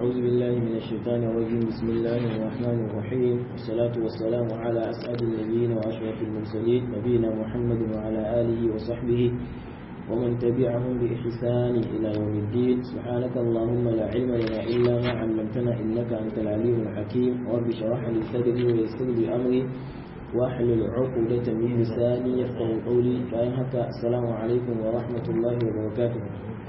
أعوذ بالله من الشيطان الرجيم بسم الله الرحمن الرحيم والصلاة والسلام على أسعد النبيين وأشرف المرسلين نبينا محمد وعلى آله وصحبه ومن تبعهم بإحسان إلى يوم الدين سبحانك اللهم لا علم لنا إلا ما علمتنا إنك أنت العليم الحكيم رب اشرح لي صدري ويسر لي أمري واحلل عقدة من لساني يفقه قولي bayan haka assalamu alaikum wa rahmatullahi wa barakatuh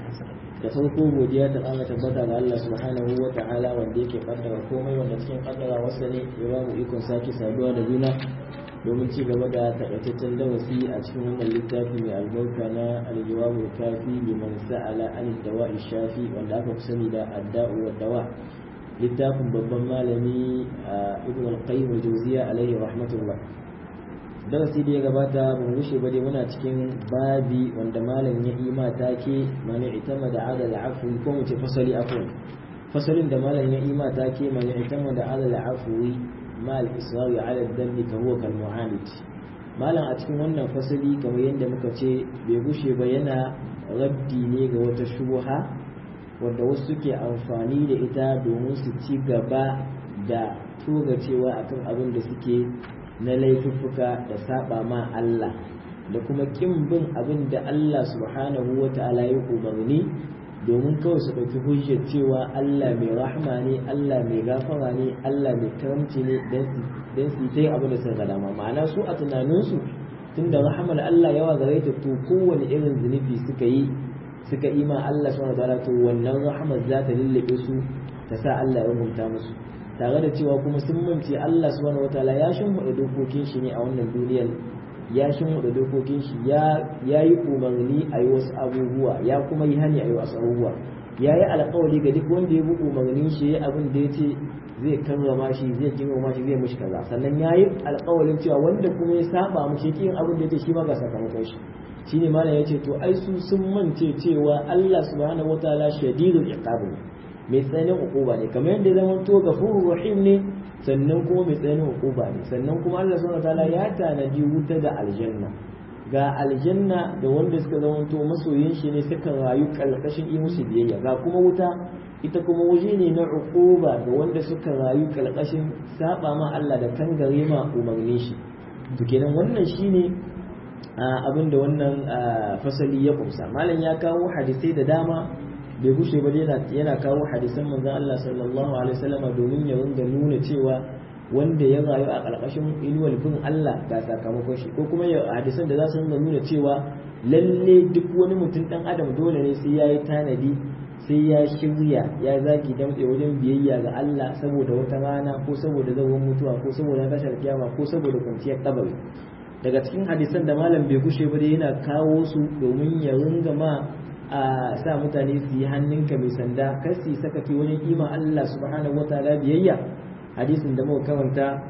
da farko godiya ta ƙara tabbata ga Allah subhanahu wa ta'ala wanda yake kaddara komai wanda cikin kaddara wasa ne ya ba mu ikon sake saduwa da juna domin ci gaba da takaitaccen darasi a cikin wannan littafi mai albarka na aljawabu kafi liman sa'ala an dawa'i shafi wanda aka fi sani da adda'u wa dawa littafin babban malami ibn al-qayyim al-jawziya alaihi rahmatullah darasi da ya gabata ban rushe ba dai muna cikin babi wanda malam ya yi mata ke mani itama da adal afwi ko mu ce fasali afwi fasalin da malam ya yi mata ke mani itama da adal afwi ma al-israri ala dhanbi ka huwa kal mu'alij malam a cikin wannan fasali kamar yadda muka ce bai gushe ba yana raddi ne ga wata shubha wanda wasu suke amfani da ita domin su ci gaba da toga cewa akan abin da suke na laifuffuka da saba ma Allah da kuma kin bin abin da Allah subhanahu wa ta'ala ya umarni domin kawai su ɗauki hujjar cewa Allah mai rahma ne Allah mai gafara ne Allah mai karamci ne don su yi abin da suka dama ma'ana su a tunaninsu tunda rahmar Allah yawa gare ta to kowane irin zunubi suka yi suka ima Allah subhanahu wataala to wannan rahmar za ta lullube su ta sa Allah ya rubuta musu tare da cewa kuma sun mance Allah subhanahu wataala ya shimfiɗa dokokin shi ne a wannan duniyar ya shimfiɗa dokokin shi ya yi umarni a yi wasu abubuwa ya kuma yi hani a yi wasu abubuwa ya yi alƙawari ga duk wanda ya bi umarnin shi ya abin da ya ce zai karrama shi zai girmama shi zai mushi kaza sannan ya yi alƙawarin cewa wanda kuma ya saba mushi yake yin abin da ya ce shi ma ga sakamakon shi shine malam yace to ai su sun mance cewa Allah subhanahu wataala shadidul iqab ne mai tsananin uquba ne kamar yadda zaman to gafurur rahim ne sannan kuma mai tsananin uquba ne sannan kuma Allah subhanahu wataala ya tanadi wuta da aljanna ga aljanna da wanda suka zama to masoyin shi ne suka rayu kalkashin yi musu biyayya ga kuma wuta ita kuma waje ne na uquba ga wanda suka rayu kalkashin saba ma Allah da kangare ma umarnin shi to kenan wannan shine abin da wannan fasali ya kumsa malam ya kawo hadisai da dama bai gushe ba yana kawo hadisan manzon Allah sallallahu alaihi wasallam domin ya ringa nuna cewa wanda ya rayu a ƙarƙashin inuwar bin Allah ga sakamakon shi ko kuma hadisan da za su ringa nuna cewa lalle duk wani mutum dan adam dole ne sai ya yi tanadi sai ya shirya ya zaki damtse wajen biyayya ga Allah saboda wata rana ko saboda zawon mutuwa ko saboda tashar kiyama ko saboda kwanciyar kabari daga cikin hadisan da malam bai gushe ba yana kawo su domin ya ringa ma a sa mutane su yi hannunka mai sanda kar su sakaci wajen ima Allah subhanahu wataala biyayya hadisin da muka karanta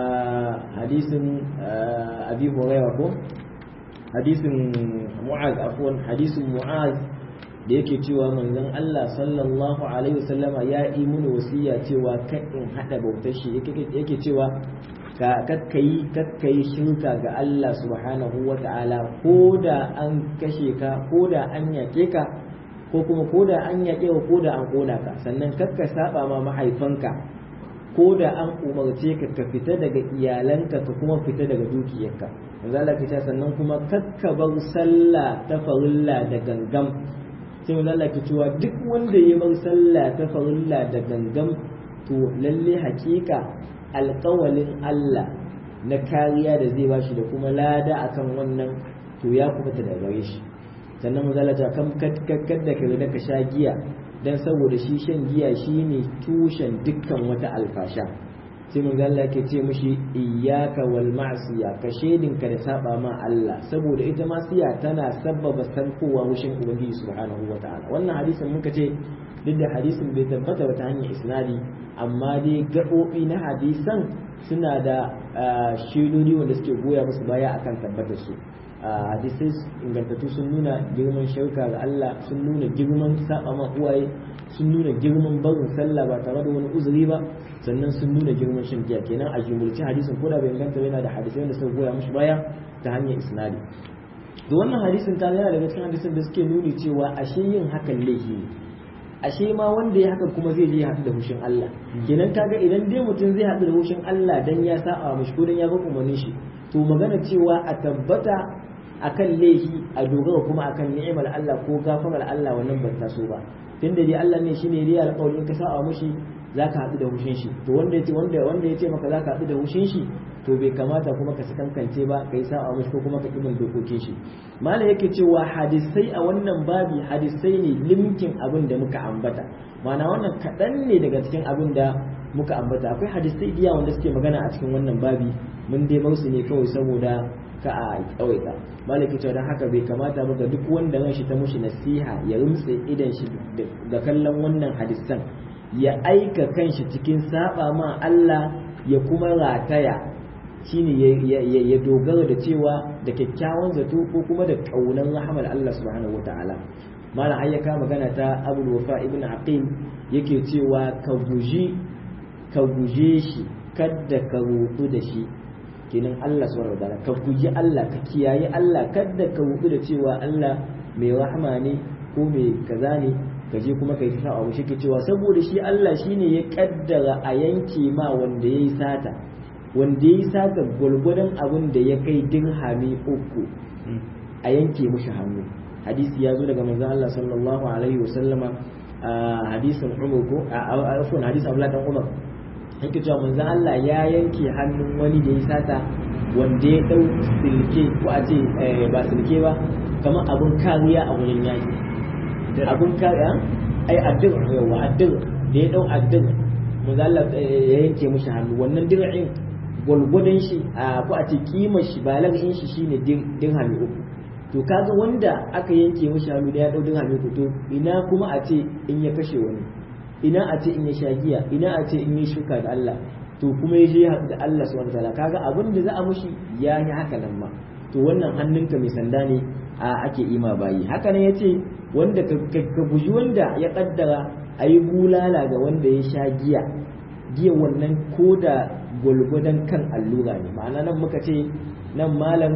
hadisin abi hurairah ko hadisin mu'az afwan hadisin mu'az da yake cewa manzon Allah sallallahu alaihi wasallama ya yi mini wasiya cewa kan in hada bautar shi yake cewa ka kakkayi kakkayi shirka ga Allah subhanahu wa ta'ala ko da an kashe ka ko da an yaƙe ka ko kuma ko da an yaƙe ka ko da an ƙona ka sannan kakka saba ma mahaifanka ko da an umarce ka ka fita daga iyalanka ka kuma fita daga dukiyarka manzo Allah ya sannan kuma kakka bar sallah ta farilla da gangam sai manzo Allah ya cewa duk wanda ya bar sallah ta farilla da gangam to lalle hakika alƙawalin Allah na kariya da zai bashi da kuma lada akan wannan to ya kubuta da gare shi sannan mazalata kan kakkar da ka da ka sha giya dan saboda shi shan giya shine tushen dukkan wata alfasha sai mun ga Allah ke ce mishi iyyaka wal ma'siya ka shedin ka da saba ma Allah saboda ita masiya tana sabbaba sankowa wushin ubangiji subhanahu wataala wannan hadisin muka ce duk da hadisin bai tabbata wata hanyar isnadi amma dai gaɓoɓi na hadisan suna da shaidodi wanda suke goya musu baya akan tabbatar su hadisai ingantattu sun nuna girman shauka ga Allah sun nuna girman saba ma uwaye sun nuna girman barin sallah ba tare da wani uzuri ba sannan sun nuna girman shan giya kenan a jumulci hadisin ko da bai inganta yana da hadisai wanda suka goya mushi baya ta hanyar isnadi da wannan hadisin ta yana daga cikin hadisin da suke nuni cewa ashe yin hakan laifi ne ashe ma wanda ya haka kuma zai je ya haɗu da hushin Allah kenan kaga idan dai mutum zai haɗu da hushin Allah dan ya sa'a mishi ko dan ya ga umarnin shi to magana cewa a tabbata akan laifi a dogara kuma akan ni'imar Allah ko gafarar Allah wannan ban taso ba tunda dai Allah ne shine dai alƙawarin ka sa'a mishi zaka haɗu da hushin shi to wanda yace wanda wanda yace maka zaka haɗu da hushin shi to bai kamata kuma ka sakankance ba kai sa'a mishi ko kuma ka kibin dokokin shi malam yake cewa hadisai a wannan babi hadisai ne limkin abin da muka ambata ma'ana wannan kaɗan ne daga cikin abin da muka ambata akwai hadisai diya wanda suke magana a cikin wannan babi mun dai mausu ne kawai saboda ka a tsawaita malaki cewa don haka bai kamata ba ga duk wanda ran shi ta mushi nasiha ya rumtse idan shi da kallon wannan hadisan ya aika kanshi cikin saba ma Allah ya kuma rataya shine ya dogara da cewa da kyakkyawan zato ko kuma da kaunan rahmar Allah subhanahu wataala malam ayyaka magana ta Abu Wafa ibn Aqil yake cewa ka guji ka guje shi kadda ka rutu da shi kenan Allah subhanahu wataala ka guji Allah ka kiyaye Allah kadda ka rutu da cewa Allah mai rahama ne ko mai kaza ne ka je kuma kai sa abu shi ke cewa saboda shi Allah shine ya kaddara a yanke ma wanda yayi sata wanda yayi sata gulgudan abin da ya kai dirhami uku a yanke mushi hannu hadisi ya zo daga manzon Allah sallallahu alaihi wasallama hadisin Umar ko a afwan hadisi Abdullah dan Umar yake cewa manzon Allah ya yanke hannun wani da ya sata wanda ya dau silke ko a ce ba silke ba kamar abun kariya a wurin yaki abun kariya ai addir yawa addir da ya dau addir manzon Allah ya yanke mishi hannu wannan dir'in gwalgwadon shi a ko a ce kimar shi balagin shi shine dirhami uku to kaga wanda aka yanke mishi hannu da ya dau dirhami uku to ina kuma a ce in ya kashe wani ina a ce in ya sha giya ina a ce in ya shuka da Allah to kuma ya je da Allah subhanahu wataala kaga abin da za a mushi ya yi haka nan ma to wannan hannunka mai sanda ne a ake ima bayi haka nan yace wanda ka guji wanda ya kaddara ayi bulala ga wanda ya sha giya giya wannan ko da gwalgwadon kan allura ne ma'ana nan muka ce nan malam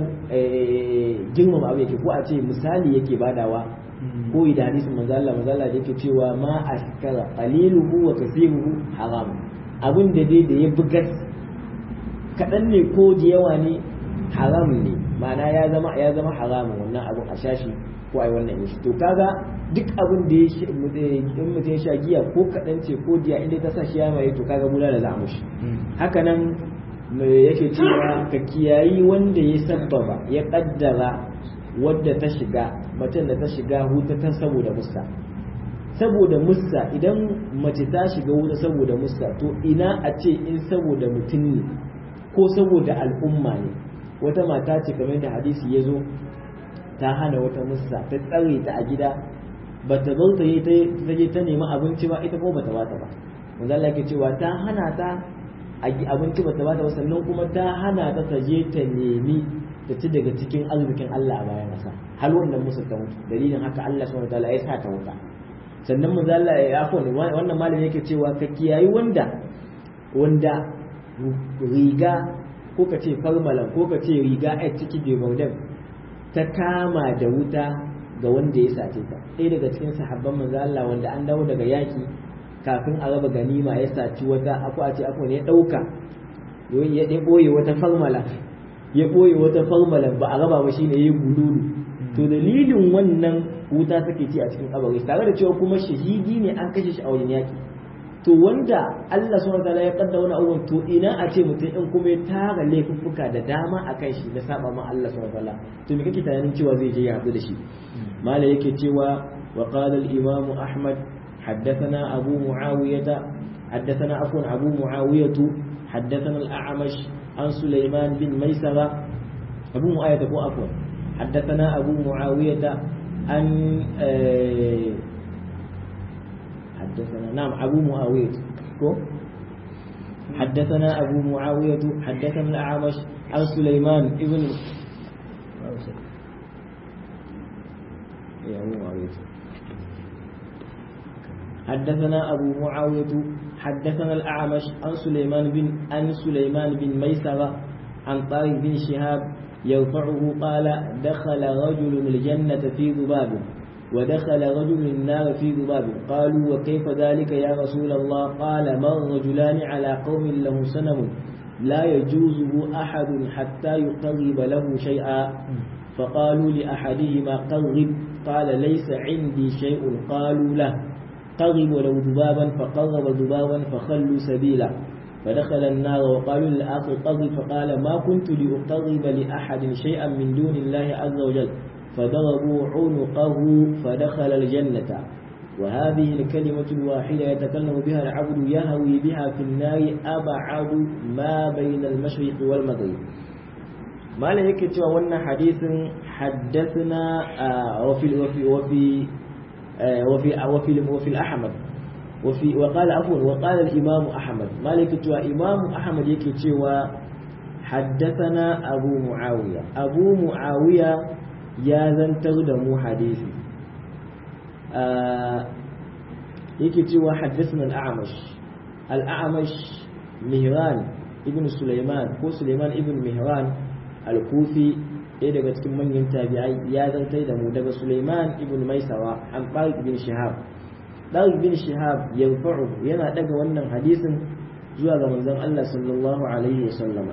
girmama abu yake ko a ce misali yake badawa ko da hadisin manzo Allah manzo Allah da yake cewa ma askara qaliluhu wa kathiruhu haram abin da dai da ya bugas kadan ne ko da yawa ne haram ne ma'ana ya zama ya zama haramun wannan abin a shashi ko ai wannan shi to kaga duk abin da ya in mutum ya sha giya ko kadan ce ko diya inda ta sa shi ya mai to kaga mula da za a mushi haka nan yake cewa ka kiyayi wanda ya sabbaba ya kaddara wadda ta shiga macen da ta shiga huta ta saboda musta saboda musta idan mace ta shiga wuta saboda musta to ina a ce in saboda mutum ne ko saboda al'umma ne wata mata ce kamar da hadisi ya zo ta hana wata musta ta tsare ta a gida ba ta zo ta yi ta je ta nemi abinci ba ita ko ba ta bata ba manzo Allah ke cewa ta hana ta abinci ba ta bata ba sannan kuma ta hana ta ta je ta nemi ta ci daga cikin arzikin Allah a bayan ƙasa har wannan musu ta mutu dalilin haka Allah subhanahu wataala ya sa ta wuta sannan manzo Allah ya afo wannan malami yake cewa ka kiyayi wanda wanda riga ko ka ce farmalan ko ka ce riga a ciki bebaudan ta kama da wuta ga wanda ya sace ta ɗaya daga cikin sahabban manzo Allah wanda an dawo daga yaki kafin a raba ganima ya saci wata ako a ce ako ne ya ɗauka ya ɓoye wata farmala ya ɓoye wata farmala ba a raba ba shine ya gululu to dalilin wannan wuta take ci a cikin kabari tare da cewa kuma shahidi ne an kashe shi a wajen yaki to wanda Allah subhanahu wataala ya kaddara wani abubuwan to ina a ce mutum in kuma ya tara laifuffuka da dama a kan shi na saba ma Allah subhanahu wataala to me kake tunanin cewa zai je ya haɗu da shi malai yake cewa wa qala al-imam ahmad حدثنا أبو معاوية حدثنا عفوا أبو معاوية حدثنا الأعمش عن سليمان بن ميسرة أبو معاوية أبو عفوا حدثنا أبو معاوية عن حدثنا نعم أبو معاوية حدثنا أبو معاوية حدثنا الأعمش عن سليمان ابن يا أبو معاوية حدثنا أبو معاوية حدثنا الأعمش عن سليمان بن عن سليمان بن ميسرة عن طارق بن شهاب يرفعه قال دخل رجل الجنة في ذباب ودخل رجل النار في ذباب قالوا وكيف ذلك يا رسول الله قال مر رجلان على قوم له سنم لا يجوزه أحد حتى يقرب له شيئا فقالوا لأحدهما قرب قال ليس عندي شيء قالوا له قرب ولو ذبابا فقرب ذبابا فخلوا سبيلا فدخل النار وقالوا للآخر قرب فقال ما كنت لأقرب لأحد شيئا من دون الله عز وجل فضربوا عنقه فدخل الجنة وهذه الكلمة الواحدة يتكلم بها العبد يهوي بها في النار أبعد ما بين المشرق والمغرب ما لا يكتب وأن حديث حدثنا وفي وفي وفي وفي وفي وفي الأحمد وفي وقال عفوا وقال الإمام أحمد ما لا يكتب إمام أحمد يكتب حدثنا أبو معاوية أبو معاوية ya zantar da mu hadisi yake cewa haddasa al'amash al'amash mihran ibn Sulaiman ko Sulaiman ibn Mihran al-Kufi ɗaya daga cikin manyan tabi'ai ya zantar da mu daga Sulaiman ibn Maisawa an Tariq bin Shihab Tariq bin Shihab yanfa'u yana daga wannan hadisin zuwa ga manzon Allah sallallahu alaihi wasallama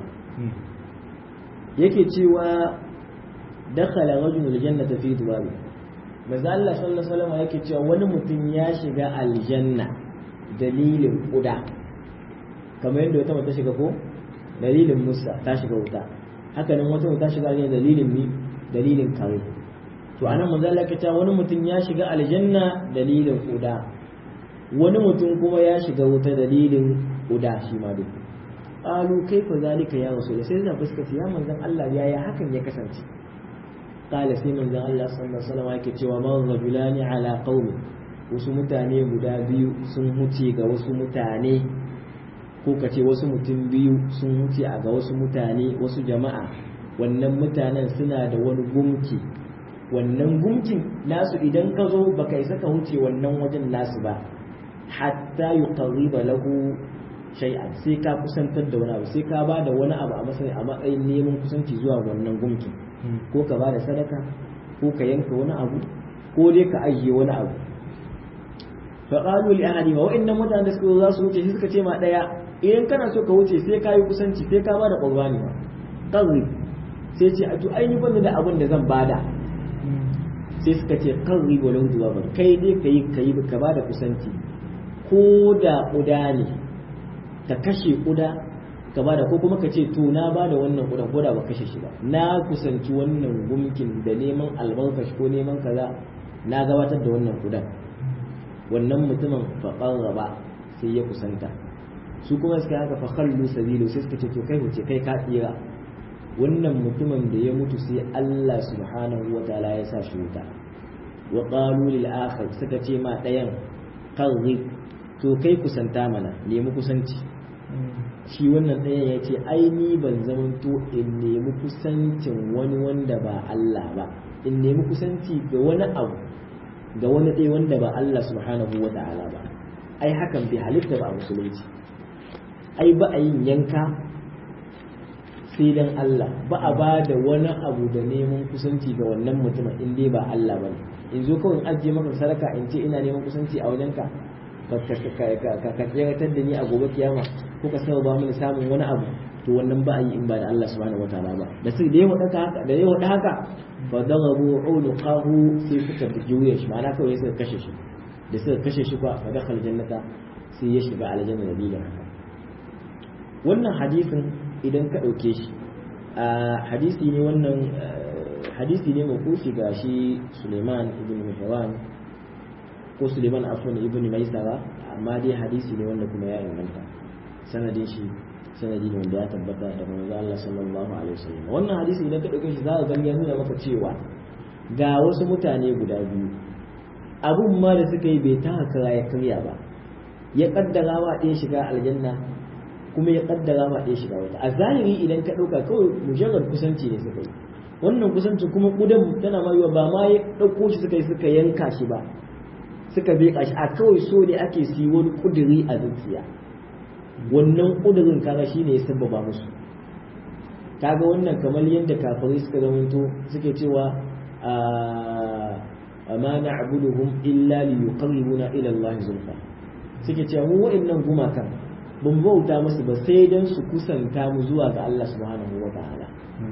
yake cewa dakhala rajulul jannata fi dubabi manzo Allah sallallahu alaihi wasallam yake cewa wani mutum ya shiga aljanna dalilin kuda kamar yadda wata mata shiga ko dalilin musa ta shiga wuta haka nan wata ta shiga aljanna dalilin mi dalilin kare to anan manzo Allah yake cewa wani mutum ya shiga aljanna dalilin kuda wani mutum kuma ya shiga wuta dalilin kuda shi ma duk qalu kaifa zalika ya rasul sai da fuskata ya manzon Allah yaya hakan ya kasance qala sai manzon Allah sallallahu alaihi wasallam yake cewa man rajulani ala qaumi wasu mutane guda biyu sun huce ga wasu mutane ko ka ce wasu mutum biyu sun huce a ga wasu mutane wasu jama'a wannan mutanen suna da wani gumki wannan gumkin nasu idan ka zo baka isa ka huce wannan wajen nasu ba hatta yuqarriba lahu shay'an sai ka kusantar da wani abu sai ka ba da wani abu a matsayin a matsayin neman kusanci zuwa wannan gumkin ko ka ba da sadaka ko ka yanka wani abu ko dai ka ajiye wani abu fa qalu li ahadi wa innan mutanen da suka za su wuce sai suka ce ma daya idan kana so ka wuce sai ka yi kusanci sai ka ba da qurbani ma qarri sai ce a to ai ni banda da abin da zan bada sai suka ce qarri walau duwa kai dai kai kai ka ba da kusanci ko da kuda ne ka kashe kuda ka bada ko kuma ka ce to na bada wannan kudan ko da ba kashe shi ba na kusanci wannan gumkin da neman albarkashi ko neman kaza na gabatar da wannan kudan wannan mutumin faƙar raba sai ya kusanta su kuma suka haka fa khallu sabilu sai suka ce to kai wuce kai ka tsira wannan mutumin da ya mutu sai Allah subhanahu wa ta'ala ya sa shi wuta wa qalu lil akhar suka ce ma dayan qarrib to kai kusanta mana nemi kusanci shi wannan ɗayan ya ce ai ni ban zamanto in nemi kusancin wani wanda ba Allah ba in nemi kusanci ga wani abu ga wani ɗaya wanda ba Allah subhanahu wa ta'ala ba ai hakan bai halitta ba a musulunci ai ba a yin yanka sai dan Allah ba a ba da wani abu da neman kusanci ga wannan mutumin in dai ba Allah ba in zo kawai in ajiye maka sadaka in ce ina neman kusanci a wajenka ka tseratar da ni a gobe kiyama ko ka saba ba mini samun wani abu to wannan ba a yi in ba da Allah subhanahu wataala ba da sai da ya wada haka da ya wada haka fa darabu uluqahu sai suka juye shi ma'ana kawai suka kashe shi da suka kashe shi fa fa dakhal jannata sai ya shiga aljanna da dalilin haka wannan hadisin idan ka dauke shi a hadisi ne wannan hadisi ne makufi ga shi Suleiman ibn Mihran ko Suleiman afwan ibn Maisara amma dai hadisi ne wanda kuma ya inganta sanadin shi sanadi ne wanda ya tabbata da manzo Allah sallallahu alaihi wasallam wannan hadisi idan ka dauke shi za ka gani ya nuna maka cewa ga wasu mutane guda biyu abun ma da suka yi bai ta kara ya karya ba ya kaddara wa ɗaya shiga aljanna kuma ya kaddara ma ɗaya shiga wata a zahiri idan ka ɗauka kawai mujarrad kusanci ne suka yi wannan kusanci kuma kudan tana mayuwa ba ma ya ɗauko shi suka yi suka yanka shi ba suka beƙa shi a kawai so ne ake si wani ƙuduri a zuciya wannan ƙudurin kaga shine ya sabbaba musu kaga wannan kamar yadda kafirai suka zamanto suke cewa amma na'buduhum illa liyuqarribuna ila Allah zulfa suke cewa mu wa'annan gumakan ban bauta musu ba sai dan su kusanta mu zuwa ga Allah subhanahu wa ta'ala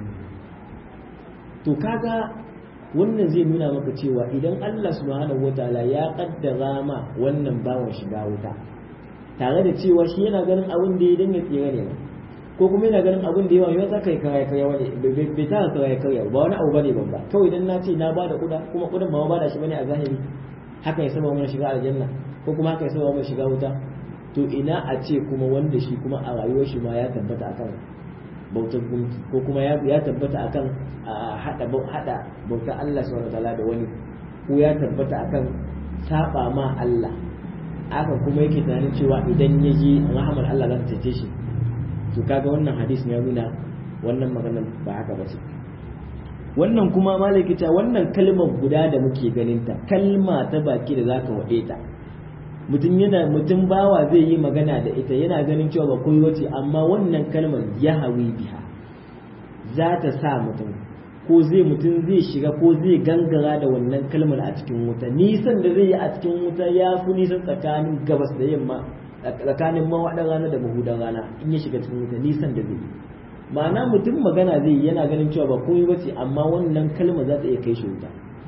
to kaga wannan zai nuna maka cewa idan Allah subhanahu wa ta'ala ya kaddara ma wannan bawan shiga wuta tare da cewa shi yana ganin abin da ya dinga tsira ne ko kuma yana ganin abin da yawa yau za ka yi kaya kaya wani bai ta kaya kaya ba wani abu bane babba kawai idan na ce na ba da kuda kuma kudin ba ba da shi bane a zahiri haka ya saba mana shiga aljanna ko kuma haka ya saba mana shiga wuta to ina a ce kuma wanda shi kuma a rayuwar shi ma ya tabbata akan bautar gunki ko kuma ya tabbata akan hada hada bautar Allah subhanahu wataala da wani ko ya tabbata akan saba ma Allah aka kuma yake tunanin cewa idan ya ji rahamar Allah za ta cece shi to kaga wannan hadisi ya nuna wannan maganar ba haka ba ce wannan kuma malaki ta wannan kalmar guda da muke ganin ta kalma ta baki da zaka wade ta mutum yana mutum bawa zai yi magana da ita yana ganin cewa ba koyi wace amma wannan kalmar ya hawi biha za ta sa mutum ko zai mutum zai shiga ko zai gangara da wannan kalmar a cikin wuta nisan da zai yi a cikin wuta ya fi nisan tsakanin gabas da yamma tsakanin mawaɗin rana da mahudan rana in ya shiga cikin wuta nisan da zai yi ma'ana mutum magana zai yi yana ganin cewa ba komai bace amma wannan kalma za ta iya kai shi wuta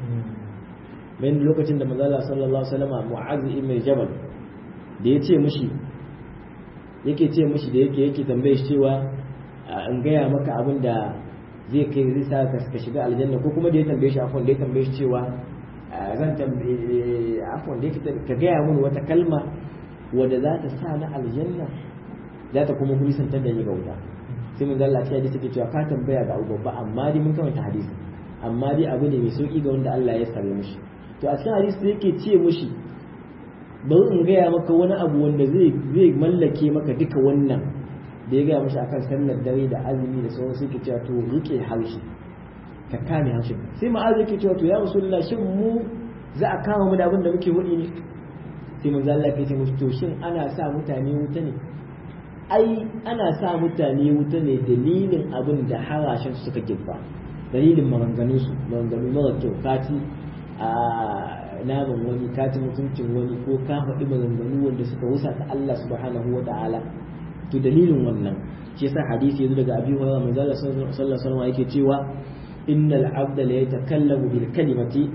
bayan lokacin da manzala sallallahu alaihi wasallam mu'az ibn jabal da ya ce mishi yake ce mishi da yake yake tambaye shi cewa in gaya maka abin da zai kai zai sa ka shiga aljanna ko kuma da ya tambaye shi afwan da ya tambaye shi cewa zan tambaye afwan da yake ka gaya mun wata kalma wadda za ta sa na aljanna za ta kuma nisantar da ni ga wuta sai mun zalla ta hadisi ke cewa ka tambaya ga abu babba amma dai mun kamanta hadisi amma dai abu ne mai sauki ga wanda Allah ya sare mishi to a cikin hadisi yake ce mishi bari in gaya maka wani abu wanda zai zai mallake maka duka wannan da ya gaya mishi akan sallar dare da azumi da sauran sai ke cewa to rike harshe ka kame harshe sai ma'az yake cewa to ya rasulullah shin mu za a kama mu da abin da muke hudi ne sai manzo Allah ya ce musu to shin ana sa mutane wuta ne ai ana sa mutane wuta ne dalilin abin da harashen suka girba dalilin maganganun su maganganu mara kyau kati a naman wani kati mutuncin wani ko ka faɗi maganganu wanda suka wusa ta Allah subhanahu wa ta'ala to dalilin wannan shi yasa hadisi yanzu daga Abi Hurairah manzo Allah sallallahu alaihi wasallam yake cewa innal abda la yatakallamu bil kalimati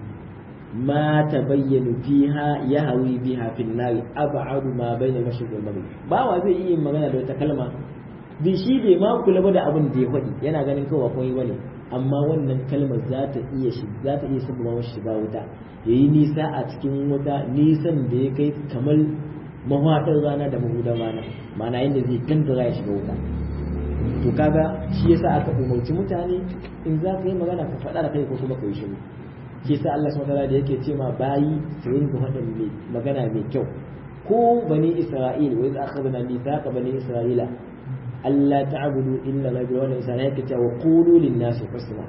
ما تبين فيها يهوي بها في النار أبعد ما بين المشرق والمغرب باوا zai iya magana da wata kalma bi shi bai ma kula ba da abin da ya faɗi yana ganin kawai komai bane amma wannan kalmar za ta iya shi za ta iya sabba masa shiga wuta yayi nisa a cikin wuta nisan da ya kai kamar mahaɗin rana da mahudan rana ma'ana yadda zai gangara ya shiga wuta to kaga shi yasa aka umarci mutane in za ka yi magana ka faɗa da kai ko kuma ka yi shiru ke sa Allah subhanahu da yake ce ma bayi su rinka faɗin mai magana mai kyau ko bani Isra'il wa idza akhadna mithaqa bani Isra'ila alla ta'budu illa ma bi wannan isana yake cewa qulu lin nasi husna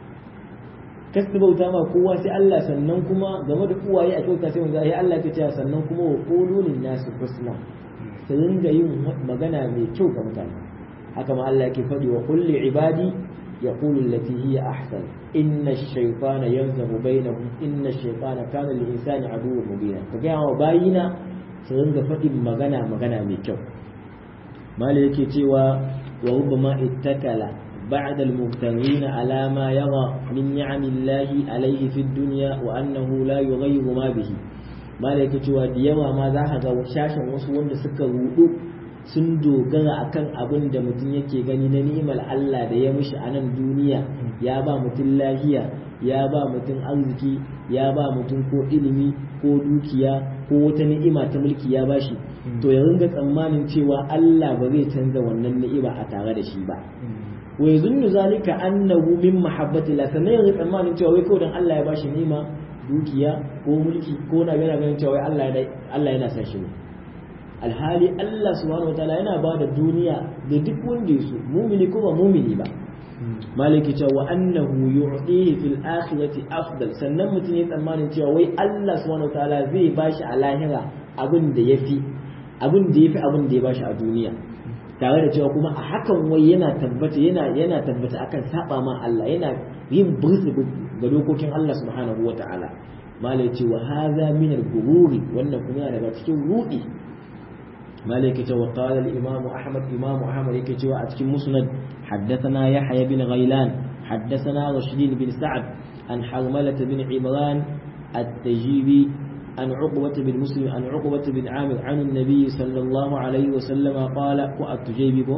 kasu bauta ma kowa sai Allah sannan kuma game da uwaye a kyauta sai wanda ya Allah yake cewa sannan kuma wa qulu lin nasi husna su ringa yin magana mai kyau ga mutane haka ma Allah yake faɗi wa kulli ibadi يقول التي هي أحسن إن الشيطان ينزغ بينهم إن الشيطان كان للإنسان عدو مبينا فقال باينا سننزغ فتن مغنى مغنى ميكو ما ليكي تيوى وربما اتكل بعد المبتغين على ما يرى من نعم الله عليه في الدنيا وأنه لا يغير ما به ما ليكي تيوى ديوى ما ذاهد وشاشا وصوان سكر وضوء sun dogara akan abin da mutum yake gani na ni'imar Allah da ya mishi a nan duniya ya ba mutum lahiya ya ba mutum arziki ya ba mutum ko ilimi ko dukiya ko wata ni'ima ta mulki ya bashi to ya ringa tsammanin cewa Allah ba zai canza wannan ni'ima a tare da shi ba wa yazunnu zalika annahu min mahabbati la sannan ya tsammanin cewa wai kawai dan Allah ya bashi ni'ima dukiya ko mulki ko na yana ganin cewa Allah Allah yana san shi ne alhali Allah subhanahu wataala yana ba da duniya da duk wanda ya so mumini ko ba mumini ba maliki cewa wa annahu yu'tihi fil akhirati afdal sannan mutum ya tsammanin cewa wai Allah subhanahu wataala zai bashi a lahira abin da yafi abin da yafi abin da ya bashi a duniya tare da cewa kuma a hakan wai yana tabbata yana yana tabbata akan saba ma Allah yana yin bursu ga dokokin Allah subhanahu wata'ala malai ce wa hadha min al-gururi wannan kuma yana daga cikin rudi malai yake cewa qala al-imam ahmad imam ahmad yake cewa a cikin musnad haddathana yahya bin ghailan haddathana rashid bin sa'ad an harmalah bin imran at-tajibi عن عقبة بن مسلم عن عقبة بن عامر عن النبي صلى الله عليه وسلم قال وأتجيبي بو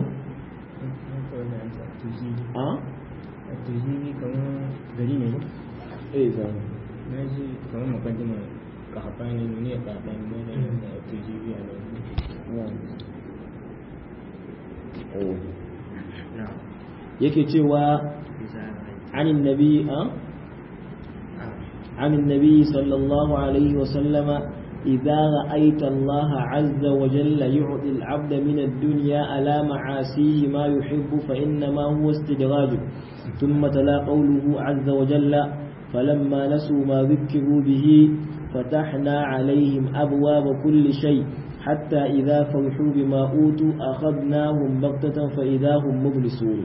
أه التجيبي كمان دليل إيه فاهم ناجي كمان مقدمة كحطاني نونية كحطاني ما التجيبي على yake cewa عن النبي أه؟ عن النبي صلى الله عليه وسلم إذا رأيت الله عز وجل يعطي العبد من الدنيا على معاسيه ما يحب فإنما هو استدراج ثم تلا قوله عز وجل فلما نسوا ما ذكروا به فتحنا عليهم أبواب كل شيء حتى إذا فرحوا بما أوتوا أخذناهم بغتة فإذا هم مبلسون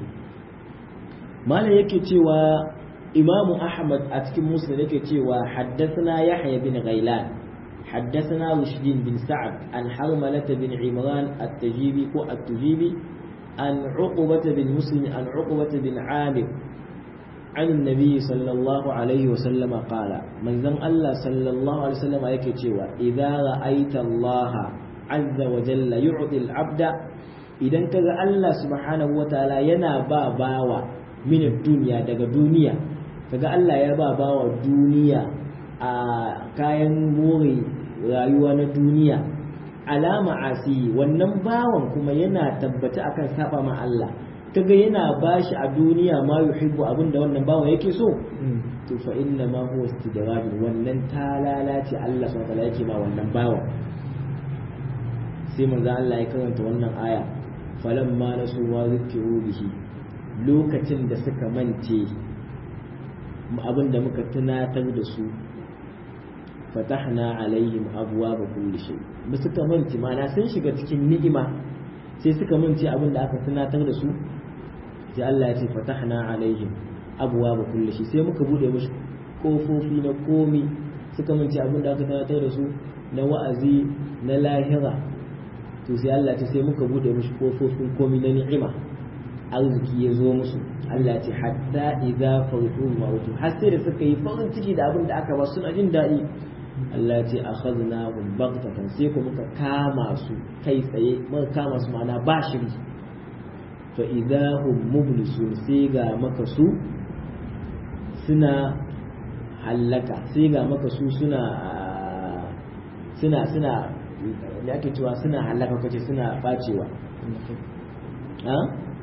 ما لا يكي إمام أحمد أتكم مسلم يكي حدثنا يحيى بن غيلان حدثنا رشد بن سعد عن حرملة بن عمران التجيبي كو التجيبي عن عقبة بن مسلم عن عقبة بن عامر عن النبي صلى الله عليه وسلم قال من ذن الله صلى الله عليه وسلم يكي إذا رأيت الله عز وجل يعطي العبد إذا كذا الله سبحانه وتعالى ينا باوا من الدنيا daga duniya kaga Allah ya ba bawa duniya a kayan more rayuwa na duniya alama asi wannan bawan kuma yana tabbata akan saba ma Allah kaga yana bashi a duniya ma yuhibbu abinda wannan bawan yake so to fa inna ma huwa istidraj wannan talala ce Allah subhanahu wa yake ma wannan bawan sai manzo Allah ya karanta wannan aya falamma nasu ma zikiru bihi lokacin da suka mance abin da muka tunatar da su fatahna alaihim abuwa ba kulli shay ba suka manci mana sun shiga cikin ni'ima sai suka manci abin da aka tunatar da su sai Allah ya ce fatahna alaihim abuwa ba kulli shay sai muka bude musu kofofi na komi suka manci abin da aka tunatar da su na wa'azi na lahira to sai Allah ya ce sai muka bude musu kofofin komi na ni'ima arziki ya zo musu Allah ce hatta idza farihu mautu har sai da suka yi farin ciki da abin da aka ba suna jin daɗi Allah ce akhadnahum baghtatan sai ku muka kama su kai tsaye muka kama su ma'ana ba shiri fa idza hum mublisun sai ga maka su suna hallaka sai ga maka su suna suna suna da ake cewa suna hallaka kace suna bacewa ha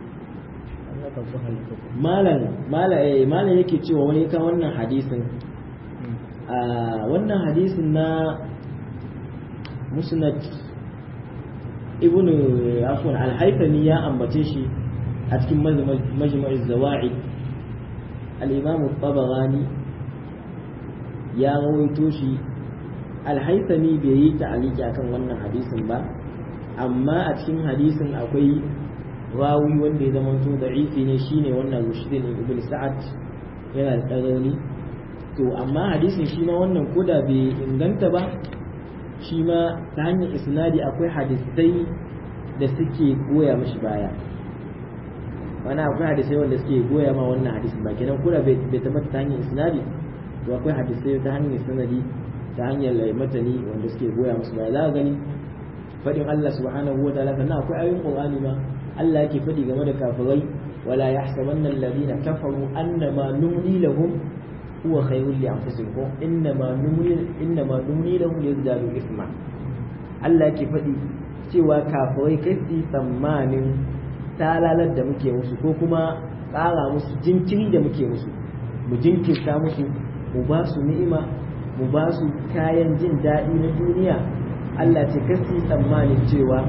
malam malam yake cewa wani ka wannan hadisin wannan hadisin na musnad ibn afwan al-haythami ya ambace shi a cikin majma'iz zawa'i al-imam at-tabarani ya rawaito shi al-haythami bai yi ta'aliki akan wannan hadisin ba amma a cikin hadisin akwai rawi wanda ya zama to da'ifi ne shine wannan rushdin ibn sa'ad yana da rauni to amma hadisin shi ma wannan koda bai inganta ba shi ma ta hanyar isnadi akwai hadisai da suke goya mashi baya wani akwai hadisai wanda suke goya ma wannan hadisin ba kenan koda bai tabbata ta hanyar isnadi to akwai hadisai ta hanyar sanadi ta hanyar matani wanda suke goya musu baya za ka gani faɗin Allah subhanahu wa ta'ala sannan akwai ayoyin Qur'ani ma Allah yake faɗi game da kafirai wala yahsabanna alladhina kafaru annama numli lahum huwa khayrun li anfusihim ko innama numli innama numli lahum yazdadu ithma Allah yake faɗi cewa kafirai kai su tsammanin talalar da muke musu ko kuma tsara musu jinkiri da muke musu mu jinkirta musu mu ba su ni'ima mu ba su kayan jin daɗi na duniya Allah ce kasi tsammanin cewa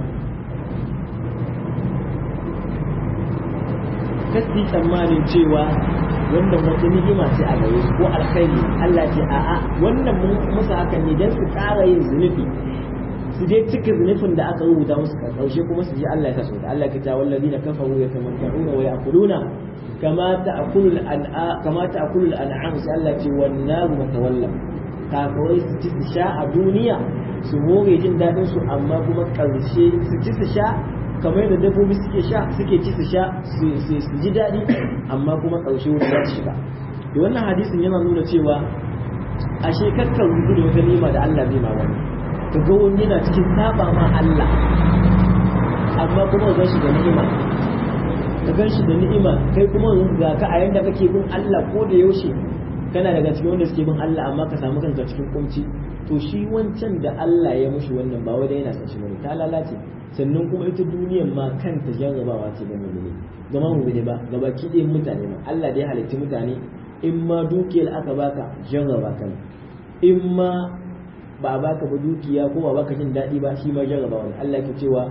kasi tsammanin cewa wannan wata ni'ima ce a gare su ko alkhairi Allah ce a'a wannan musu hakan ne don su ƙara yin zunubi su je cika zunufin da aka rubuta musu a ƙarshe kuma su ji Allah ya sa su da Allah ya ta wallazina kafaru yatamatta'una wa ya'kuluna kama ta'kulul an'a kama ta'kulul an'am sai Allah ce wan naru matawalla kafirai su ci su sha a duniya su more jin daɗin su amma kuma ƙarshe su ci su sha kamar yadda dabbobi suke sha suke ci su sha su ji daɗi amma kuma ƙarshe wuta za su shiga da wannan hadisin yana nuna cewa ashe kakkan rubu da wata nima da Allah zai ma wani ka ga wani yana cikin saba ma Allah amma kuma ga shi da ni'ima ka gan shi da ni'ima kai kuma ga ka a yanda kake bin Allah ko da yaushe kana daga cikin wanda suke bin Allah amma ka samu kanka cikin kunci to shi wancan da Allah ya mushi wannan ba wai da yana son shi bane ta lalace sannan kuma ita duniyar ma kanta jarrabawa ce ga mu'mini gama mu'mini ba ga baki ɗayan mutane ma Allah da ya halitta mutane in ma dukiyar aka baka jarraba kan in ma ba a baka ba dukiya ko ba baka jin daɗi ba shi ma jarrabawa ne Allah ke cewa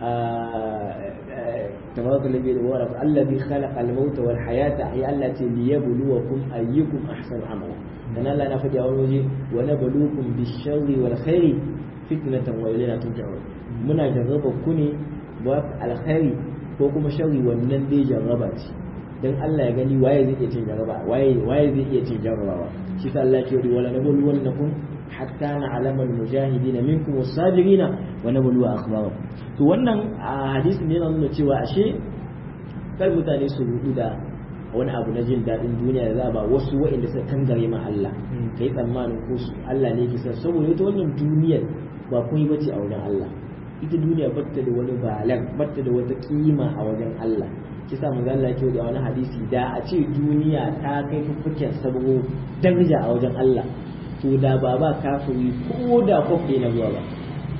تبارك الذي ورد الذي خلق الموت والحياة أي التي ليبلوكم أيكم أحسن عملا أن الله نفد أول وجه ونبلوكم بالشر والخير فتنة وإلينا ترجعون muna jarraba ku ne ba alkhairi ko kuma sharri wannan dai jarraba ce dan Allah ya gani waye zai iya cin jarraba waye waye zai iya cin jarrabawa shi sa Allah ke yi wala nabul wannakum hatta na'lama al-mujahidin minkum was-sabirin wa nablu akhbarakum to wannan hadisin ne yana nuna cewa ashe kar mutane su rudu da wani abu na jin daɗin duniya da za ba wasu waɗanda suka kangare ma Allah kai tsammanin ko su Allah ne kisa saboda ita wannan duniyar ba kun yi bace a wajen Allah ita duniya batta da wani balan batta da wata kima a wajen Allah kisa manzo Allah yake da wani hadisi da a ce duniya ta kai fuffuken sabo daraja a wajen Allah to da ba ba kafiri ko da kwafe na zuwa ba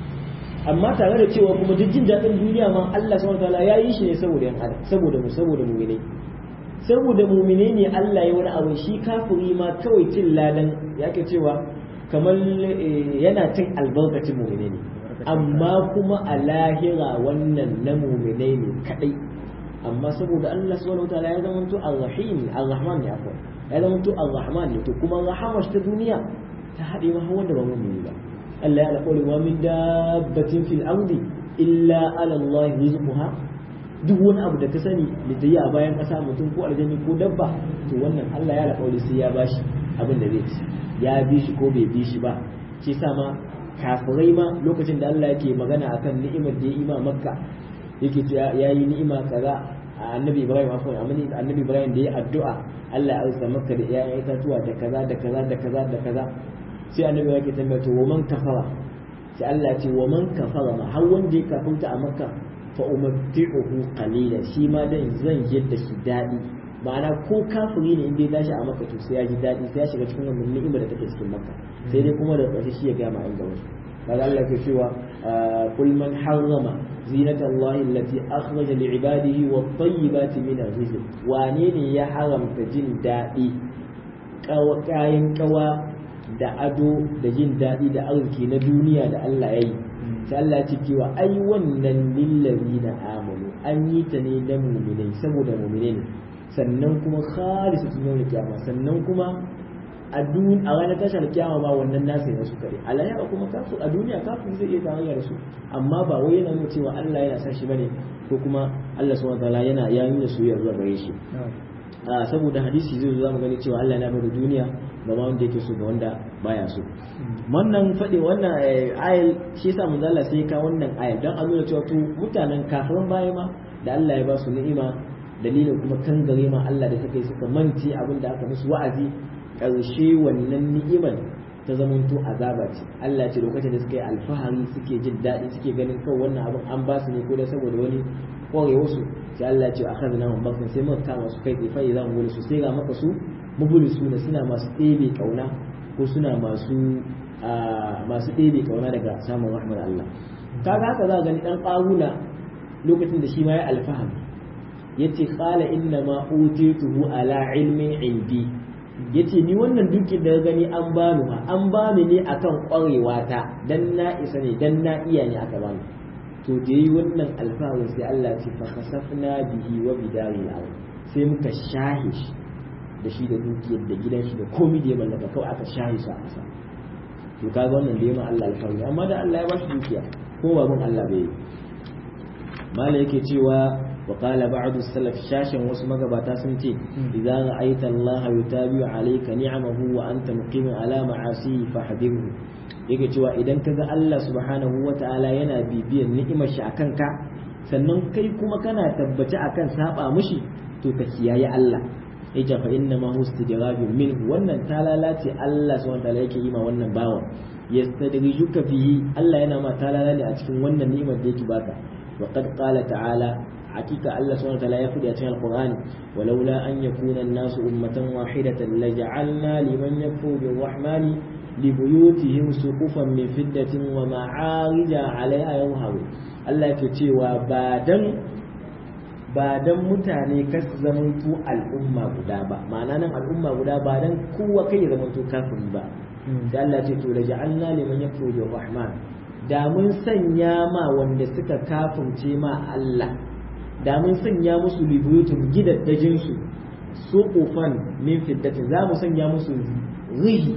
amma tare da cewa kuma duk jin daɗin duniya ma Allah subhanahu wataala ya yi shi ne saboda yan adam saboda mu saboda mu'mine saboda mu'mine ne Allah ya wani abu shi kafiri ma kawai cin ladan yake cewa kamar yana cin albarkacin mu'mine ne amma kuma a lahira wannan na mu'mine ne kadai amma saboda Allah subhanahu wataala ya zama to ar-rahim ar-rahman ne akwai ya zama to ar-rahman ne to kuma rahamar ta duniya ta haɗe ma wanda ba mu'mini ba Allah ya alƙawari wa min dabbatin fil ardi illa ala Allah rizquha duk wani abu da ka sani da ta yi a bayan ƙasa mutum ko aljani ko dabba to wannan Allah ya alƙawari sai ya bashi abin da zai ci ya bi shi ko bai bi shi ba shi sa ma kafirai ma lokacin da Allah yake magana akan ni'imar da ya ima makka yake cewa ya yi ni'ima kaza a annabi ibrahim afwan annabi ibrahim da ya addu'a Allah ya arzuta makka da iyayen itatuwa da kaza da kaza da kaza da kaza sai annabi yake tambaya to wa man kafara sai Allah ce wa man kafara ma har wanda ya kafirta a makka fa umatti'uhu qalila shi ma dan zan yadda shi dadi ma'ana ko kafiri ne inda ya tashi a makka to sai ya ji dadi sai ya shiga cikin wannan ni'ima da take cikin makka sai dai kuma da ƙarshe shi ya ga ma inda wasu kaga Allah ke cewa kul man harrama zinata Allah allati akhraja li ibadihi wat tayyibati min rizq wane ne ya haramta jin dadi kayan kawa da ado da jin daɗi da arziki na duniya da Allah ya yi sai Allah ya ce cewa ai wannan lillazina amanu an yi ta ne da mu'minai saboda mu'minai ne sannan kuma khalisatun yawm kiyama sannan kuma a dun a ranar tashar kiyama ba wannan nasu ne su kare a lahira kuma kafu a duniya kafin zai iya tarayya da su amma ba wai yana nuna cewa Allah yana sa shi bane ko kuma Allah subhanahu wataala yana ya nuna soyayya zuwa gare shi saboda hadisi zai zo zamu gani cewa Allah yana bada duniya ba ma wanda yake so ga wanda baya so wannan faɗi wannan ayal shi yasa manzo Allah sai ka wannan ayal dan a nuna cewa to mutanen kafiran baya ma da Allah ya ba su ni'ima dalilin kuma kan gare ma Allah da suka yi suka manci abin da aka musu wa'azi karshe wannan ni'imar ta zamanto azaba ce Allah ce lokacin da suka yi alfahari suke jin daɗi suke ganin kawai wannan abin an ba su ne ko da saboda wani kwarewa su sai Allah ce akhadna hum bakin sai muka kama su kai fa idan wani su sai ga maka su mubulisu ne suna masu ɗebe kauna ko suna masu masu ɗebe kauna daga samun rahmar Allah kaga haka za gani dan ƙaruna lokacin da shi ma ya alfaham yace qala inna ma utituhu ala ilmin indi yace ni wannan dukin da gani an bani ma an bani ne akan ƙwarewa ta dan na isa ne dan na iya ne aka bani to da yi wannan alfaharin sai Allah ce fa khasafna bihi wa bidari al sai muka shahe shi da shi da dukiyar da gidan shi da komai da ya mallaka kawai aka shahe shi a ƙasa to kaga wannan da yema Allah alfarmi amma da Allah ya ba shi dukiya ko babun Allah bai yi mala yake cewa wa qala ba'du salaf shashin wasu magabata sun ce idza ra'aita Allah yutabi'u alayka ni'amahu wa anta muqimin ala ma'asi fahdhirhu yake cewa idan kaga Allah subhanahu wata'ala yana bibiyan ni'imar shi akan ka sannan kai kuma kana tabbaci akan saba mushi to ka kiyaye Allah yake fa inna ma hu istidrabun min wannan talalace Allah subhanahu wata'ala yake yi ma wannan bawan yastadrijuka fihi Allah yana ma talala ne a cikin wannan ni'imar da yake baka وقد قال تعالى حقيقة الله سبحانه وتعالى يقول في القرآن ولولا أن يكون الناس أمة واحدة لجعلنا لمن يكفر بالرحمن لبيوتهم سقفا من فدة ومعارج عليها يظهرون الله يكتي وبعدن بعدن mutane kas zamantu al'umma guda ba ma'ana nan al'umma guda ba dan kowa kai zamantu kafiri ba da Allah ce to da ja'alna liman yakfuru bir rahman da mun sanya ma wanda suka kafirce ma Allah da mun sanya musu libuyutun gidaddajin su suqufan min fiddatin za mu sanya musu rihi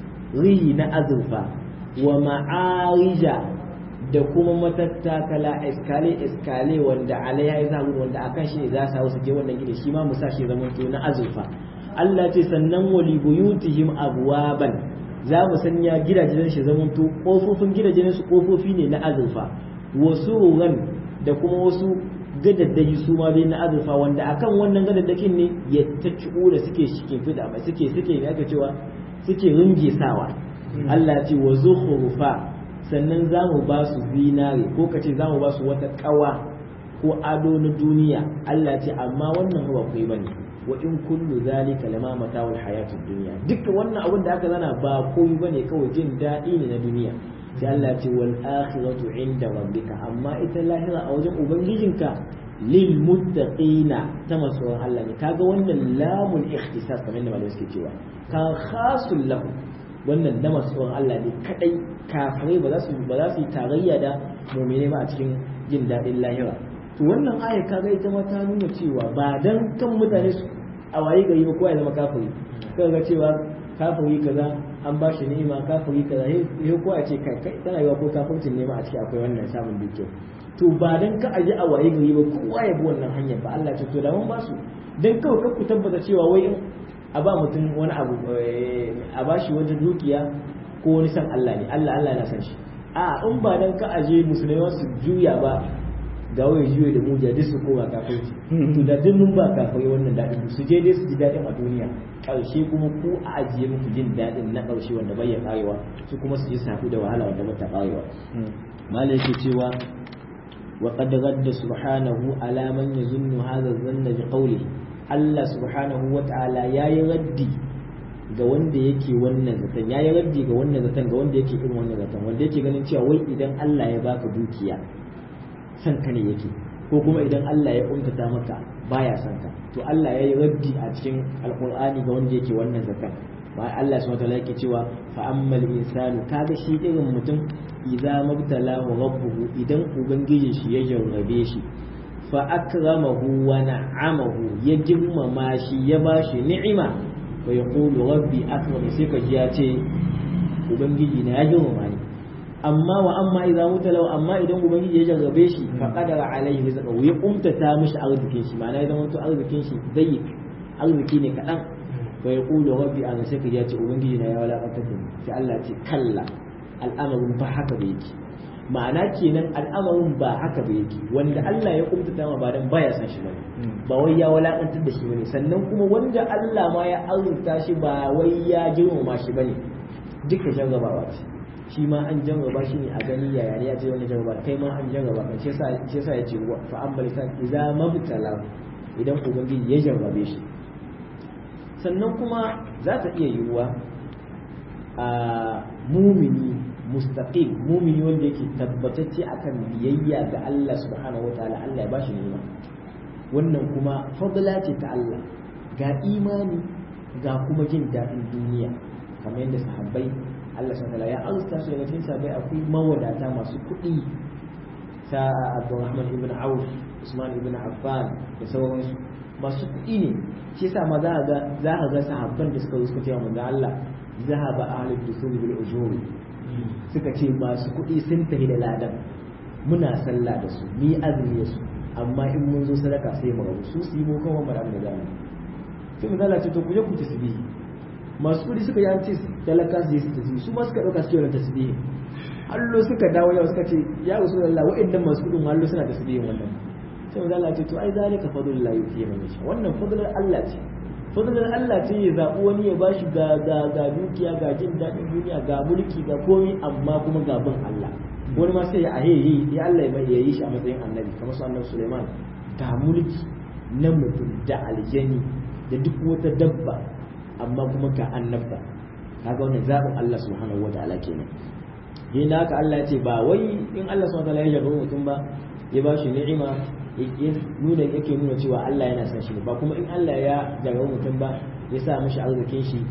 rihi na azurfa wa ma'arija da kuma matattakala iskale iskale wanda alaiha ya zaru wanda akan shi ne za su su je wannan gida shi ma mu sa shi zaman to na azurfa Allah ce sannan wa libuyutihim abwaban za mu sanya gidajen shi zaman to kofofin gidajen su kofofi ne na azurfa wasu ran da kuma wasu gadaddaji su ma dai na azurfa wanda akan wannan gadaddakin ne ya ta da suke shikin fida mai suke suke ne aka cewa suke ringe sawa Allah ce wa zukhrufa sannan za mu ba su zinare ko kace za mu ba su wata kawa ko ado na duniya Allah ce amma wannan ba kai bane wa in kullu zalika lama mata'ul hayatid dunya duka wannan abin da aka zana ba komai bane kawai jin daɗi ne na duniya sai Allah ce wal akhiratu inda rabbika amma ita lahira a wajen ubangijinka lil muttaqina ta masoyan Allah ne kaga wannan lamul ikhtisas kamar yadda malamai suke cewa ka khasul lahu wannan na masoyan Allah ne kadai kafirai ba za su ba za su yi tarayya da mu'mini ba a cikin jin daɗin lahira to wannan aya kaga ita ma ta nuna cewa ba dan kan mutane su a waye gari ba kowa ya zama kafiri kaga cewa kafiri kaza an ba shi ni'ima kafiri kaza sai kowa ya ce kai kai tana yiwa ko kafircin ne ma a ciki akwai wannan samun dukiya to ba dan ka aje a waye gari ba kowa ya bi wannan hanyar ba Allah ce to da mun ba su dan kawai ka ku tabbata cewa wai in a ba mutum wani abu a ba shi wajen dukiya ko wani san Allah ne Allah Allah na san shi a in ba dan ka aje musulmai su juya ba ga wai juya da mujiya duk su koma kafirci to da duk mun ba kafirai wannan daɗin su je dai su ji daɗin a duniya ƙarshe kuma ku a ajiye muku jin daɗin na ƙarshe wanda bai ya ƙarewa su kuma su ji safu da wahala wanda bata ƙarewa malai yake cewa wa qad gadda subhanahu ala man yazunnu hadha dhanna bi qawlihi Allah subhanahu wa ta'ala yayi raddi ga wanda yake wannan zaton yayi raddi ga wannan zaton ga wanda yake irin wannan zaton wanda yake ganin cewa wai idan Allah ya baka dukiya san ka ne yake ko kuma idan Allah ya kuntata maka baya san ka to Allah ya yi raddi a cikin alkur'ani ga wanda yake wannan zakan ba Allah subhanahu wataala yake cewa fa ammal insanu kaga shi irin mutum idza mabtalahu rabbuhu idan ubangijin shi ya jarrabe shi fa akramahu wa na'amahu ya girmama shi ya bashi ni'ima fa yaqulu rabbi akram sai ka ji ya ce ubangiji na ya girmama ni amma wa amma idan mutalau amma idan ubangiji ya jarrabe shi fa qadara alaihi rizqahu ya kumtata mishi arzikin shi ma'ana ya zama to arzikin shi zai arziki ne kadan fa yaqulu rabbi ana sai ya ce ubangiji na ya walakantar da ni sai Allah ce kalla al'amarin ba haka da yake ma'ana kenan al'amarin ba haka da yake wanda Allah ya kumtata ma ba dan baya san shi bane ba wai ya walakantar da shi bane sannan kuma wanda Allah ma ya arzuta shi ba wai ya girmama shi bane duka jarrabawa ce shi ma an jarraba shi ne a gani yaya ne ya ce wani jarraba kai ma an jarraba kan shi yasa ya ce fa amma lisan idza mabtala idan ubangiji ya jarrabe shi sannan kuma za ta iya yiwuwa a mumini mustaqim mumini wanda yake tabbatacce akan biyayya ga Allah subhanahu wataala Allah ya bashi ni'ima wannan kuma fadla ce ta Allah ga imani ga kuma jin daɗin duniya kamar yadda sahabbai Allah subhanahu ya arzuta su daga cikin sabai akwai mawadata masu kuɗi ta Abdurrahman ibn Auf Usman ibn Affan da sauransu masu kuɗi ne shi yasa ma za ga za ka ga sahabban da suka suka cewa manzo Allah zahaba ahlul dusuri bil ujuri suka ce masu kuɗi sun tafi da ladan muna sallah da su ni azumi da su amma in mun zo sadaka sai mu rabu su su yi mu kawai mara da zamu sai mu zalace to ku je ku tasbihi masu kuɗi suka yi an ce talaka su yi su tasbihi su ma suka ɗauka su yi tasbihi hallo suka dawo yau suka ce ya rasu da Allah wa'annan masu kuɗin hallo suna tasbihin wannan sai mu zalace to ai zalika fadlullahi yuti man yasha wannan fadlar Allah ce fadlar Allah ce ya zaɓi wani ya bashi ga ga ga dukiya ga jin daɗin duniya ga mulki ga komai amma kuma ga bin Allah wani ma sai ya aheyi ya Allah ya mai ya yi shi a matsayin annabi kamar su annabi Sulaiman ga mulki na mutum da aljani da duk wata dabba amma kuma ga annabta kaga wannan zaɓin Allah subhanahu wataala kenan yin da haka Allah ya ce ba wai in Allah subhanahu wataala ya jarraba mutum ba ya ba shi ni'ima nuna yake nuna cewa Allah yana son shi ba kuma in Allah ya jarraba mutum ba ya sa mishi arzikin shi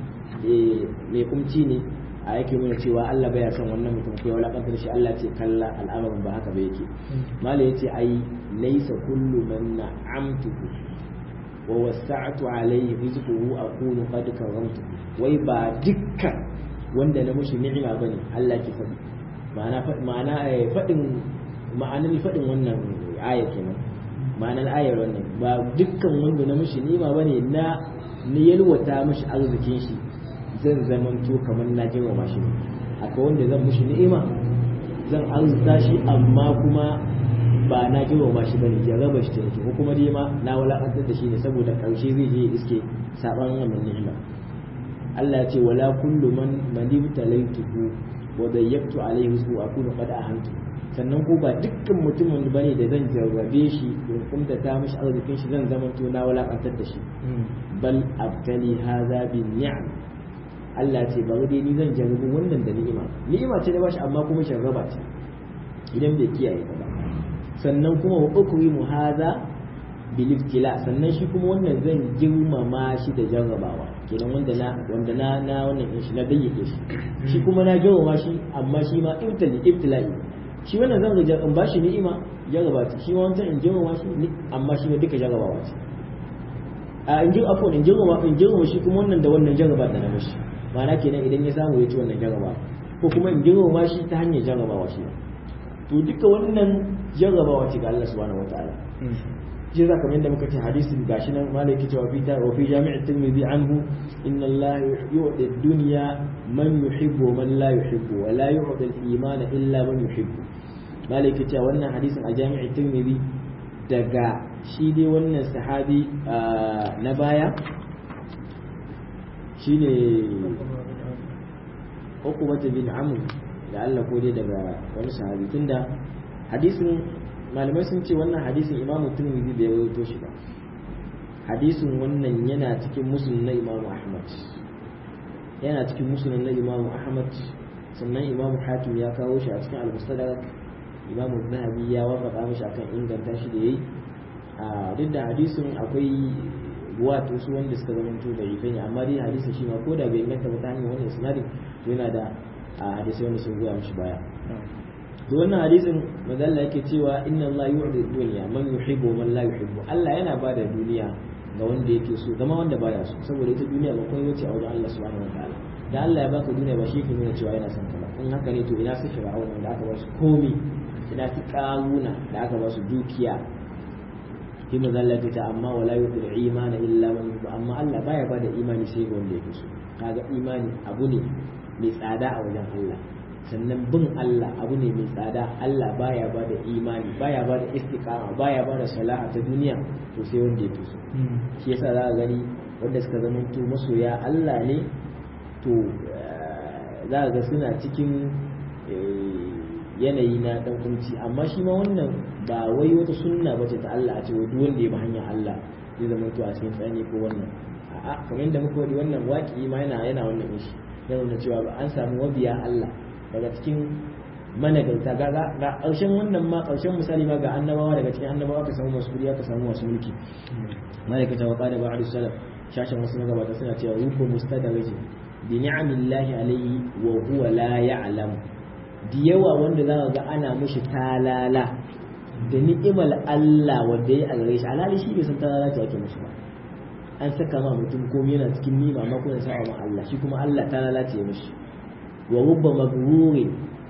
mai kumci ne a yake nuna cewa Allah baya son wannan mutum ko ya wulakantar shi Allah ce kalla al'amarin ba haka ba yake mala yace ai laysa kullu man na'amtuhu wa wasa'tu alayhi rizquhu aqulu qad karamtu wai ba dukkan wanda na mushi ni'ima bane Allah ke faɗi ma'ana ma'ana faɗin ma'anar faɗin wannan aya kenan ma'anar ayar wannan ba dukkan wanda na mushi ni'ima bane na ni yalwata mushi arzikin shi zan zamanto kamar na girmama shi akwai wanda zan mushi ni'ima zan arzuta shi amma kuma ba na girmama shi bane ya raba shi take ko kuma dai ma na walakantar da shi ne saboda karshe zai je iske saban wannan ni'ima Allah ya ce wala kullu man manibtalaituhu wa dayyaqtu alayhi su akunu qad ahantu sannan ko ba dukkan mutumin bane da zan jarrabe shi in kumta ta mishi arzikin shi zan zamanto na walakantar da shi bal abtali hadha bin ni'am Allah ce bari dai ni zan jarrabu wannan da ni'ima ni'ima ce da bashi amma kuma sharraba ce idan bai kiyaye ta ba sannan kuma wa ukrimu hadha bil ibtila sannan shi kuma wannan zan girmama shi da jarrabawa kenan wanda na wanda na na wannan din shi na bayyake shi shi kuma na girmama shi amma shi ma ibtali ibtila'i shi wannan zan ga in bashi ni'ima jarraba ta shi ma wancan in girmama shi amma shi ma duka jarrabawa ce a in girma afon in girma in girma shi kuma wannan da wannan jarraba da na mashi ma'ana kenan idan ya samu ya ci wannan jarraba ko kuma in girma shi ta hanyar jarrabawa shi to duka wannan jarrabawa ce ga Allah subhanahu wataala shi za kamar yadda muka ce hadisin gashi nan malai ke cewa fita wa fi jami'i tirmidhi anhu inna Allah yu'ti ad-dunya man yuhibbu man la yuhibbu wa la yu'ti al-iman illa man yuhibbu malai ke cewa wannan hadisin a jami'i tirmidhi daga shi dai wannan sahabi na baya shine Uqbah bin Amr da Allah ko dai daga wani sahabi tunda hadisin malamai sun ce wannan hadisin Imam Tirmidhi bai rawaito shi ba hadisin wannan yana cikin musnad na Imam Ahmad yana cikin musnad na Imam Ahmad sannan Imam Hakim ya kawo shi a cikin Al-Mustadrak Imam Zahabi ya wafaka mishi akan inganta shi da yayi a duk da hadisin akwai wato su wanda suka zama to da ne amma dai hadisin shi ma ko da bai inganta ba ta hanyar wannan isnadin to yana da hadisai wanda sun goya mishi baya to wannan hadisin mazalla yake cewa inna Allah yu'ti dunya man yuhibbu man la yuhibbu Allah yana ba da duniya ga wanda yake so zama wanda baya so saboda ita duniya ba kai wace a wajen Allah subhanahu wataala da Allah ya baka duniya ba shi yake nuna cewa yana son ka ba in haka ne to ina su fir'auna da aka ba su komi ina su karuna da aka ba su dukiya shi mazalla yake ta amma wala yu'ti imana illa man yuhibbu amma Allah baya ba da imani sai ga wanda yake so kaga imani abu ne mai tsada a wajen Allah sannan bin Allah abu ne mai tsada Allah baya ba da imani baya ba da istiqama baya ba da salaha ta duniya to sai wanda ya fi so shi yasa za ka gani wanda suka zama to masoya Allah ne to za ka ga suna cikin yanayi na dan kunci amma shi ma wannan ba wai wata sunna bace ta Allah a ce wai duk wanda ya bi hanyar Allah zai zama to a cikin tsani ko wannan a'a kamar yadda muka wadi wannan waki ma yana yana wannan ishi yana nuna cewa an samu wabiya Allah daga cikin managarta ga ga ƙarshen wannan ma ƙarshen misali ma ga annabawa daga cikin annabawa ka samu masu kudi ka samu masu mulki malaikata wa qala ba'd salaf shashin wasu magabata suna cewa ruku mustadariji bi ni'amillahi alayhi wa huwa la ya'lam da yawa wanda za ga ana mushi talala da ni'imar Allah wanda ya gare shi alhali shi bai san talala ta yake mushi ba an saka ma mutum komai yana cikin nima ma kuma sa ma Allah shi kuma Allah talala ce mushi wa rubba magrurin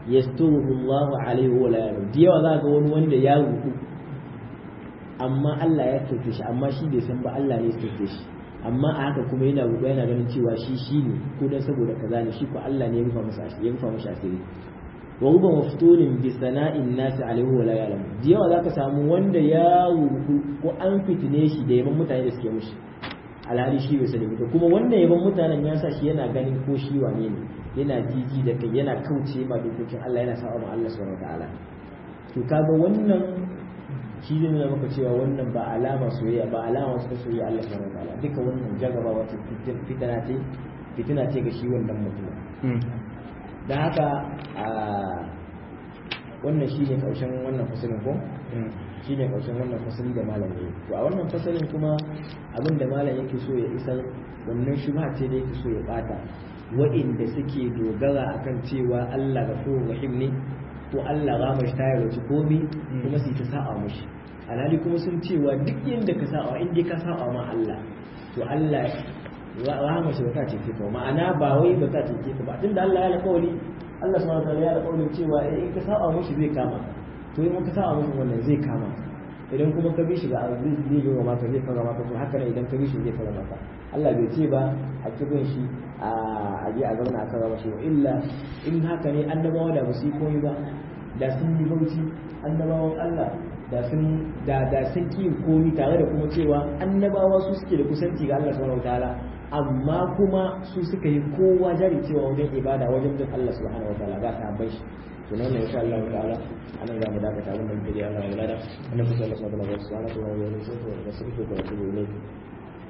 yasturuhu Allah alaihi wa la ya'lam da yawa za ga wani wanda ya ruku amma Allah ya sauke shi amma shi bai san ba Allah ne ya sauke shi amma a haka kuma yana ruku yana ganin cewa shi shi ne ko dan saboda kaza ne shi ko Allah ne ya rufa masa asiri ya rufa masa asiri wa ruba maftunin bi sana'in nasi alaihi wa la ya'lam da yawa zaka samu wanda ya ruku ko an fitine shi da yaban mutane da suke mushi alhali shi bai sani ba kuma wannan yaban mutanen ya sa shi yana ganin ko shi wane ne yana jiji da kai yana kauce ma dokokin Allah yana sa'a ma Allah subhanahu wataala to kaga wannan shi ne nuna maka cewa wannan ba alama soyayya ba alama suka soyayya Allah subhanahu wataala duka wannan jagaba wata fitina ce fitina ce ga shi wannan mutum da haka a wannan shi ne kaushen wannan fasalin ko shi ne kaushen wannan fasali da malam ya to a wannan fasalin kuma abin da malam yake so ya isar wannan shubha ce da yake so ya bata wa'inda suke dogara akan cewa Allah ghafurur rahim ne ko Allah rama shi tayar wace komi kuma su ta sa'a mushi alhali kuma sun cewa duk yadda ka sa'a in dai ka sa'a ma Allah to Allah rama shi ba ta ce ka ma'ana ba wai ba ta ce ka ba tunda Allah ya alƙawari Allah subhanahu wa ta'ala ya alƙawarin cewa in ka sa'a mushi zai kama to in ka sa'a mushi wannan zai kama idan kuma ka bi shi ga zai zai yi wa maka zai fara maka to haka ne idan ka bi shi zai fara maka Allah bai ce ba a kibin shi a je a zauna a kan rama shi illa in haka ne annabawa da ba su yi komai ba da sun yi bauchi annabawan Allah da sun da da sun ki komi tare da kuma cewa annabawa su suke da kusanci ga Allah subhanahu wataala amma kuma su suka yi kowa jari cewa wajen ibada wajen bin Allah subhanahu wataala ga sahabbai shi to nan insha Allah ta'ala anan za mu dakata abin da muke yi Allah ya lada annabi sallallahu alaihi wa sallam subhanahu wa ta'ala ya yi sai da sirri ko da